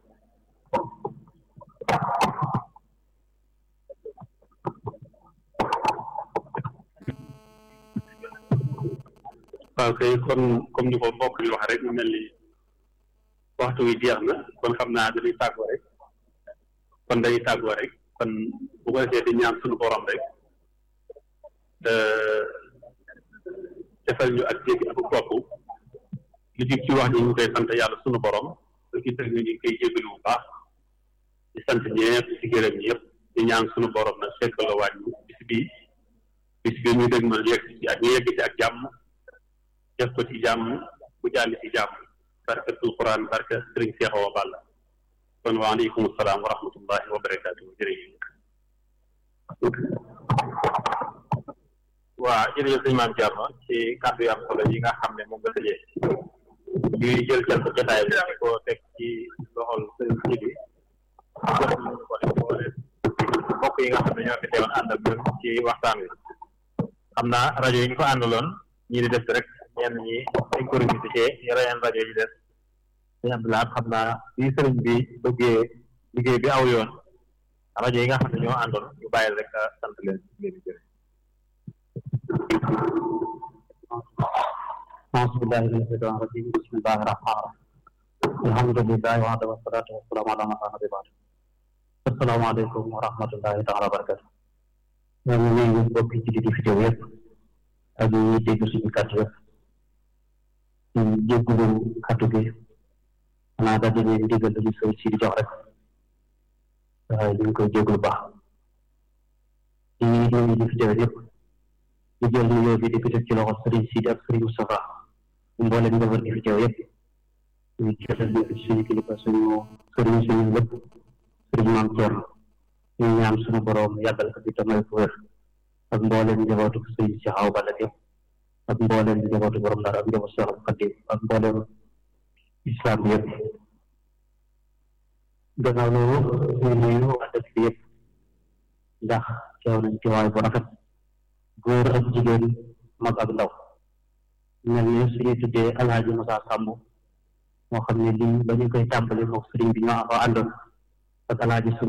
S4: waaw kay kon comme ni ko mbokk yi wax rek mu mel ni waxtu wi jeex na kon xam naa dañuy tàggoo rek kon dañuy tàggoo rek kon bu ko defee di ñaan suñu borom rek defal ñu ak jéggi ak topp li jib ci wax ji ñu koy sant yàlla suñu borom lu ci tëg ñu ngi koy jégalu bu baax di sant ñëpp di gërëm ñëpp di ñaan suñu borom nag fekk la wàññi bis bii bis bii ñu dégg ma yegg ci ak ñu yegg ci ak jàmm def ko ci jàmm bu jàll ci jàmm barkatul quran barka sëriñ Cheikh Awa Balla kon waaleykum salaam wa rahmatullahi wa barakaatu jërëjëf
S2: waaw jërëjëf sëñ maam Thierno ci kàddu yu am solo yi nga xam ne moom nga tëjee ñuy jël jël ko jotaay bi di ko teg ci loxol sëriñ si bi jox ñu ko def boole mbokk yi nga xam ne ñoo fi teewoon ànd ak ñun ci waxtaan wi xam naa rajo yi ñu ko àndaloon ñii di def rek ñenn ñi dañ ko revisité yeneen rajo yi des sëñ Abdou Lahad xam naa bi sëriñ bi bëggee liggéey bi aw yoon rajo yi nga xam ne ñoo àndoon ñu bàyyi rek sant leen leen jërë
S5: أعوذ بالله من الشيطان الرجيم بسم الله الرحمن الرحيم الحمد لله وحده والصلاة والسلام على من لا نبي بعده السلام عليكم ورحمة الله تعالى وبركاته ñoo ngi nuyu mbokki ci di fi teew yëpp ak ñi dégg suñu kàddu yëpp ñu jéggulu kàddu gi xanaa daal di leen digal dañu sëy si di jox rek waaye ñu ngi koy jéggulu baax di nuyu di fi teew yëpp ñu jël nuyoo bi di ko teg ci loxo Serigne Sidi ak Serigne Moustapha mboolem njaboot gi fi teew yëpp ñu jëtal ñu ci suñu kilifa suñu Serigne suñu lépp Serigne Mame Thierno ñu ñaan suñu borom yàggal ko fi te may ko wér ak mboolem njabootu Serigne Cheikh Awa Balla yëpp ak mboolem njabootu borom Ndar ak njabootu Cheikh Khadim ak mboolem islam yëpp gannaaw loolu ñu nuyu waa dëkk bi yëpp ndax teew nañ ci waay bu rafet góor ak jigéen mag ak ndaw mel ne suñu tuddee alhaji Moussa Samb moo xam ne lii ba ñu koy tàmbali mook sëriñ bi ñoo àndoon ak alhaji